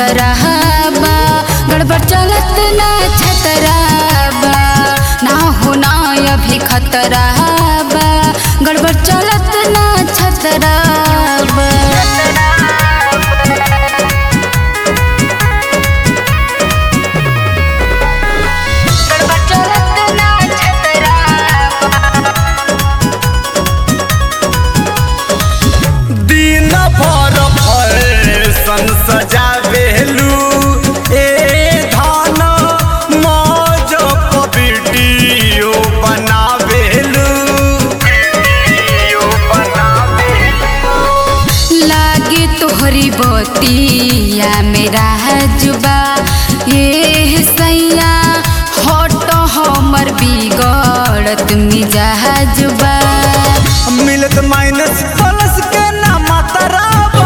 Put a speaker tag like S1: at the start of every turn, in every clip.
S1: खतरा बा गड़बड़ चलत ना छतरा बा ना होना अभी खतरा बा गड़बड़ चलत ना छतरा बा गड़बड़ चलत ना छतरा
S2: दिन भर फैशन सजावेलू ए धान मौज वीडियो बनावेलू वीडियो बनावेलू
S1: लागे तोहरी बतिया मेरा जुबा ये सैया हट हमर बिगड़त मिजाजुबा
S2: मिलत माइनस प्लस के ना मात्रा बा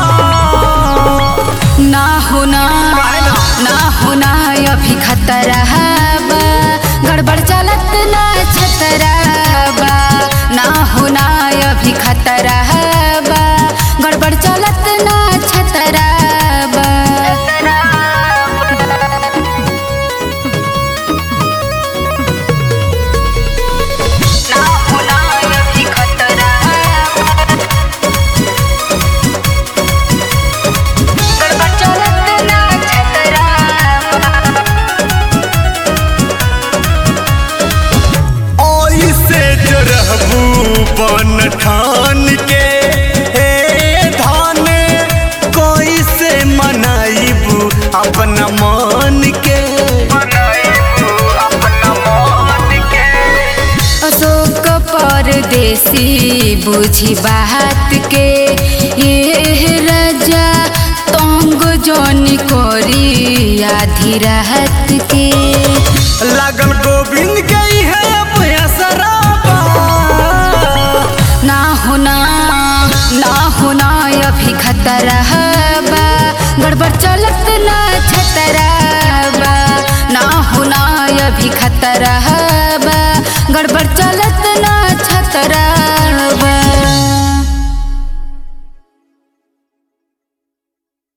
S1: ना होना ना होना अभी खतरा बा गड़बड़ चलत ना छतरा बा ना होना अभी खतरा बा गड़बड़ चलत ना छतरा बा ना होना अभी खतरा गड़बड़ चलत ना छतरा
S2: ऐसे जो रहबू बन ठान के हे धान कैसे मनाइबू अपना मन के मनाइबू अपना मन के
S1: अशोक परदेसी बुझी बात के ये राजा तंग जनी करी आधी रात के
S2: लगन गोविंद गई है अब असराबा
S1: ना होना ना होना अभी खतरा बा गड़बड़ चलत ना छतरा बा ना होना अभी खतरा बा गड़बड़ चलत ना छतरा